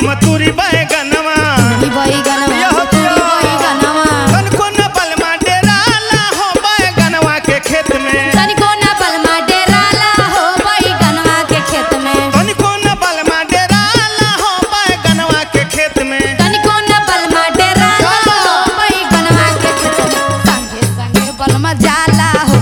हम तुरी बैगनवा ई बैगनवा यहो तोरी बैगनवा तनको न बलमा डेराला हो बैगनवा के खेत में तनिको ना बलमा डेराला हो बैगनवा के खेत में तनिको न बलमा डेराला हो बैगनवा के खेत में तनिको ना बलमा डेराला हो बैगनवा के खेत में संगे संगे बलमा जाला हो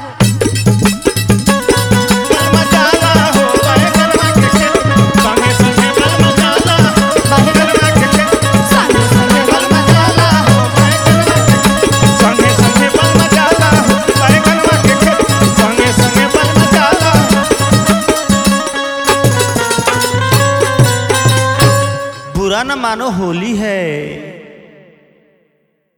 बलमा जाला हो बैगनवा के खेत में संगे संगे बलमा जाला बैगनवा के खेत में संगे संगे बलमा जाला हो संगे संगे बलमा जाला हो बैगनवा के खेत में संगे संगे बलमा जाला बुरा न मानो होली है